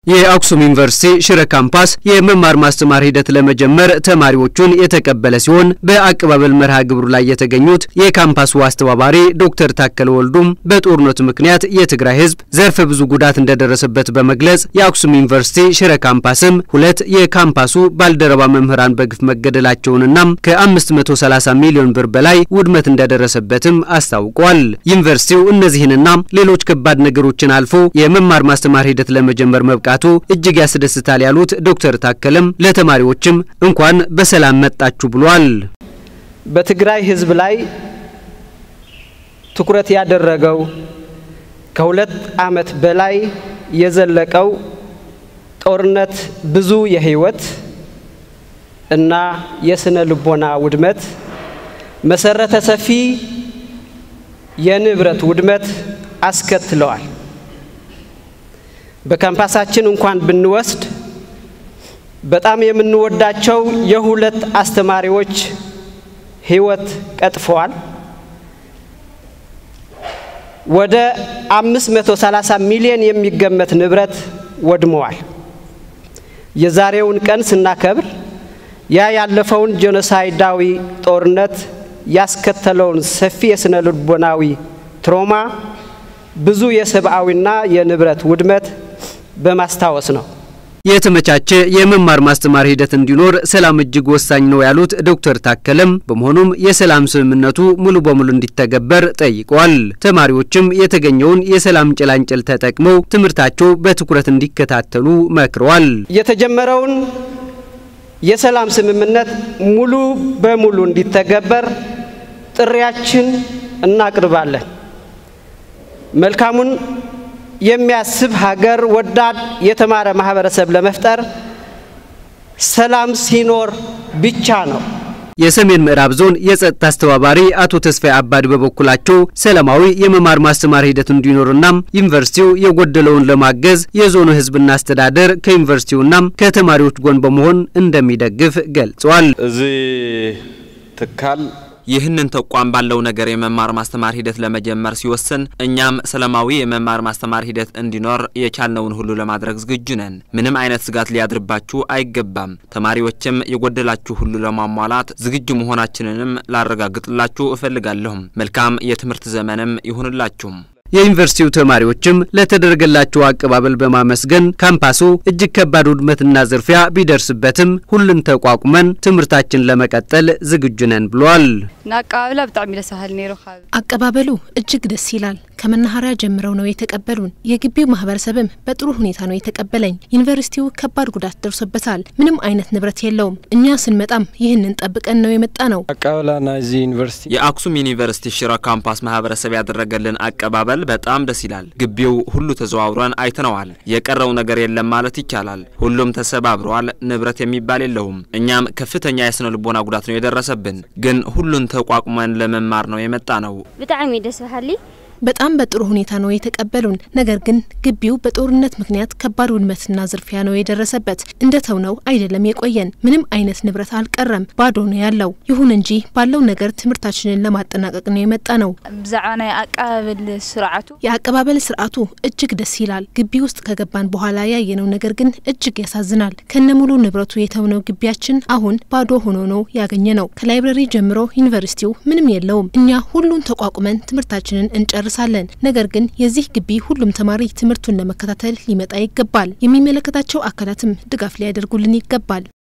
የአክሱም ዩኒቨርሲቲ ሽረ ካምፓስ የመማር ማስተማር ሂደት ለመጀመር ተማሪዎቹን የተቀበለ ሲሆን በአቀባበል መርሃ ግብሩ ላይ የተገኙት የካምፓሱ አስተባባሪ ዶክተር ታከለ ወልዱም በጦርነቱ ምክንያት የትግራይ ሕዝብ ዘርፈ ብዙ ጉዳት እንደደረሰበት በመግለጽ የአክሱም ዩኒቨርሲቲ ሽረ ካምፓስም ሁለት የካምፓሱ ባልደረባ መምህራን በግፍ መገደላቸውንና ከ530 ሚሊዮን ብር በላይ ውድመት እንደደረሰበትም አስታውቋል። ዩኒቨርሲቲው እነዚህንና ሌሎች ከባድ ነገሮችን አልፎ የመማር ማስተማር ሂደት ለመጀመር መብቃቱ እጅግ ያስደስታል ያሉት ዶክተር ታከለም ለተማሪዎችም እንኳን በሰላም መጣችሁ ብሏል። በትግራይ ህዝብ ላይ ትኩረት ያደረገው ከሁለት ዓመት በላይ የዘለቀው ጦርነት ብዙ የህይወት እና የስነ ልቦና ውድመት፣ መሰረተ ሰፊ የንብረት ውድመት አስከትለዋል። በካምፓሳችን እንኳን ብንወስድ በጣም የምንወዳቸው የሁለት አስተማሪዎች ህይወት ቀጥፈዋል። ወደ 530 ሚሊዮን የሚገመት ንብረት ወድመዋል። የዛሬውን ቀን ስናከብር ያ ያለፈውን ጄኖሳይዳዊ ጦርነት ያስከተለውን ሰፊ የስነ ልቦናዊ ትሮማ ብዙ የሰብአዊና የንብረት ውድመት በማስታወስ ነው። የተመቻቸ የመማር ማስተማር ሂደት እንዲኖር ሰላም እጅግ ወሳኝ ነው ያሉት ዶክተር ታከለም በመሆኑም የሰላም ስምምነቱ ሙሉ በሙሉ እንዲተገበር ጠይቀዋል። ተማሪዎችም የተገኘውን የሰላም ጭላንጭል ተጠቅመው ትምህርታቸው በትኩረት እንዲከታተሉ መክረዋል። የተጀመረውን የሰላም ስምምነት ሙሉ በሙሉ እንዲተገበር ጥሪያችን እናቅርባለን። መልካሙን የሚያስብ ሀገር ወዳድ የተማረ ማህበረሰብ ለመፍጠር ሰላም ሲኖር ብቻ ነው። የሰሜን ምዕራብ ዞን የጸጥታ አስተባባሪ አቶ ተስፋዬ አባድ በበኩላቸው ሰላማዊ የመማር ማስተማር ሂደት እንዲኖርና ዩኒቨርሲቲው የጎደለውን ለማገዝ የዞኑ ሕዝብና አስተዳደር ከዩኒቨርሲቲውና ከተማሪዎች ጎን በመሆን እንደሚደግፍ ገልጸዋል። እዚ ትካል ይህንን ተቋም ባለው ነገር የመማር ማስተማር ሂደት ለመጀመር ሲወስን እኛም ሰላማዊ የመማር ማስተማር ሂደት እንዲኖር የቻልነውን ሁሉ ለማድረግ ዝግጁ ነን። ምንም አይነት ስጋት ሊያድርባችሁ አይገባም። ተማሪዎችም የጎደላችሁ ሁሉ ለማሟላት ዝግጁ መሆናችንንም ላረጋግጥላችሁ እፈልጋለሁም። መልካም የትምህርት ዘመንም ይሁንላችሁም። የዩኒቨርሲቲው ተማሪዎችም ለተደረገላቸው አቀባበል በማመስገን ካምፓሱ እጅግ ከባድ ውድመትና ዝርፊያ ቢደርስበትም ሁሉን ተቋቁመን ትምህርታችን ለመቀጠል ዝግጁ ነን ብሏል። ንአቀባብላ ብጣዕሚ ደስ በሃሊ ነይሩ ካብ አቀባበሉ እጅግ ደስ ይላል። ከመናኸሪያ ጀምረው ነው የተቀበሉን። የግቢው ማህበረሰብም በጥሩ ሁኔታ ነው የተቀበለኝ። ዩኒቨርሲቲው ከባድ ጉዳት ደርሶበታል። ምንም አይነት ንብረት የለውም። እኛ ስንመጣም ይህንን ጠብቀን ነው የመጣ ነው። አቀባበላ ናይዚ ዩኒቨርሲቲ የአክሱም ዩኒቨርሲቲ ሽረ ካምፓስ ማህበረሰብ ያደረገልን አቀባበል በጣም ደስ ይላል። ግቢው ሁሉ ተዘዋውረን አይተነዋል። የቀረው ነገር የለም ማለት ይቻላል። ሁሉም ተሰባብረዋል። ንብረት የሚባል የለውም። እኛም ከፍተኛ የስነ ልቦና ጉዳት ነው የደረሰብን፣ ግን ሁሉን ተቋቁመን ለመማር ነው የመጣ ነው። ብጣዕሚ ደስ በሃሊ በጣም በጥሩ ሁኔታ ነው የተቀበሉን። ነገር ግን ግቢው በጦርነት ምክንያት ከባድ ውድመትና ዝርፊያ ነው የደረሰበት። እንደ ተውነው አይደለም የቆየን። ምንም አይነት ንብረት አልቀረም፣ ባዶ ነው ያለው። ይሁን እንጂ ባለው ነገር ትምህርታችንን ለማጠናቀቅ ነው የመጣ ነው። ብዛዕባ ናይ አቀባበል ስርዓቱ የአቀባበል ስርዓቱ እጅግ ደስ ይላል። ግቢ ውስጥ ከገባን በኋላ ያየነው ነገር ግን እጅግ ያሳዝናል። ከነሙሉ ንብረቱ የተውነው ግቢያችን አሁን ባዶ ሆኖ ነው ያገኘ ነው። ከላይብረሪ ጀምሮ ዩኒቨርሲቲው ምንም የለውም። እኛ ሁሉን ተቋቁመን ትምህርታችንን እንጨር ሳለን ነገር ግን የዚህ ግቢ ሁሉም ተማሪ ትምህርቱን ለመከታተል ሊመጣ ይገባል። የሚመለከታቸው አካላትም ድጋፍ ሊያደርጉልን ይገባል።